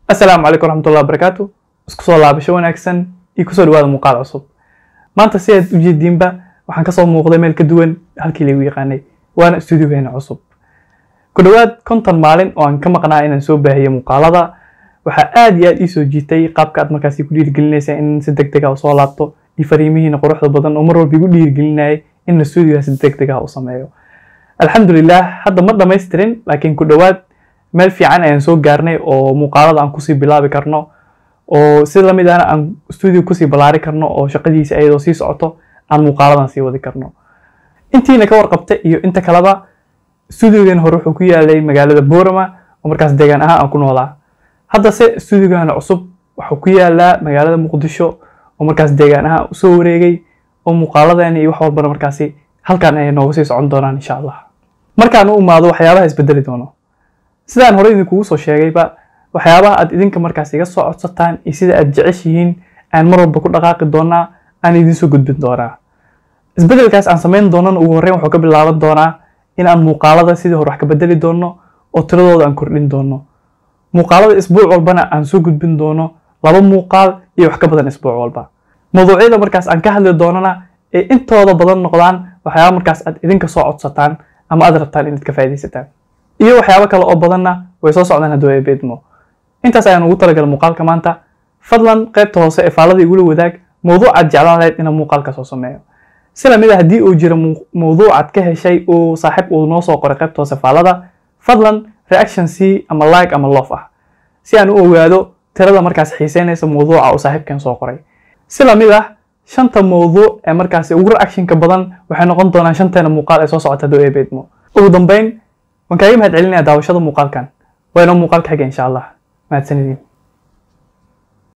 asalaamu calaykum waraxmatullahi wabarakaatu isku soo laabasho wanaagsan iyo kusoo dhawaada muuqaal cusub maanta si aad ujeediinba waxaan kasoo muuqday meel ka duwan halkii lagu yaqaanay waana studiogeena cusub ku dhowaad konton maalin oo aan ka maqnaa inaan soo baahiyo muuqaalada waxaa aad iyo aad ii soo jiitay qaabka aad markaasi ku dhiirigelinaysa in si deg deg ah usoo laabto iyo fariimihiina quruxda badan oo mar walba igu dhiirigelinayay in studioga si deg deg ah u sameeyo alxamdulilah hadda ma dhamaystirin laakiin ku dhowaad meel fiican ayaan soo gaarnay oo muuqaalada aan kusii bilaabi karno oo si lamid ahna aan studio kusii ballaari karno oo shaqadiisa ayadoo sii socoto aan muuqaaladan sii wadi karno intiina ka warqabta iyo inta kaleba studiogan hore wuxuu ku yaalay magaalada boorama oo markaas deegaan ahaan aan ku noolaa haddase studiogana cusub wuxuu ku yaalaa magaalada muqdisho oo markaas deegaan ahaan usoo wareegay oo muuqaaladeena iyo wax walbana markaasi halkan ay nooga sii socon doonaan insha allah markaan u imaado waxyaabaha isbedeli doono sidaan hore idinkugu soo sheegayba waxyaabaha aad idinka markaas iga soo codsataan iyo sida aad jeceshihiin aan mar walba ku dhaqaaqi doonaa aan idinsoo gudbin doonaa isbedelkaas aan samayn doonana ugu horreyn wuxuu ka bilaaban doonaa in aan muuqaalada sidii hore wax ka bedeli doono oo tiradooda aan kordhin doono muuqaalada isbuuc walbana aan soo gudbin doono laba muuqaal iyo wax ka badan isbuuc walba mawduucyada markaas aan ka hadli doonana ee intooda badan noqdaan waxyaaba markaas aad idinka soo codsataan ama aad rabtaan inaad ka faaidaysataan iyo waxyaabo kale oo badanna way soo socdaan hadduu ay beedmo intaas ayaan ugu talagalay muuqaalka maanta fadlan qaybta hoose ee faalada igula wadaag mawduucaad jeclaan lahayd inaan muuqaalka soo sameeyo si lamid a haddii uu jiro mawduucaad ka heshay uu saaxiib uu noo soo qoray qaybta hoose faalada fadlan reaction c ama like ama love ah si aan u ogaado tirada markaas xiiseynaysa mawduuca uu saaxiibkan soo qoray si lamid ah shanta mawduuc ee markaasi ugu reactionka badan waxay noqon doonaan shanteena muuqaal ee soo socota hadduu ay beedmo ugu dambeyn waan kaaga mahad celinaya daawashada muuqaalkan waa inoo muuqaalka xiga insha allah mahadsanidin